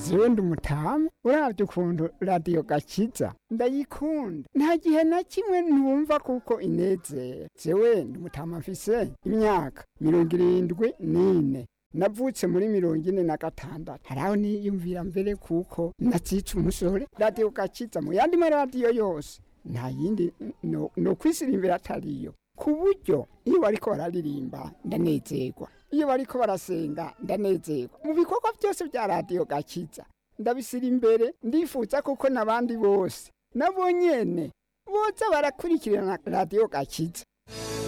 ziwe ndi umutamu uravye ukuntu radiyo gakiza ndayikunda nta gihe na kimwe ntumva kuko inezera jewe ndi umutamu mfise imyaka mirongo irindwi n'ine navutse muri mirongo ine na gatandatu haraho niyumvira mbere kuko nazica umusore radiyo gakiza mu yandi maradiyo yose nta yindi no, no kwisirimbira atariyo ku buryo iyo bariko bararirimba ndanezerwa iyo bariko barasenga ndanezerwa mu bikorwa byose bya radiyo gakiza ndabisira imbere ndifuza kuko n'abandi bose nabo nyene boza barakurikirana radiyo gakiza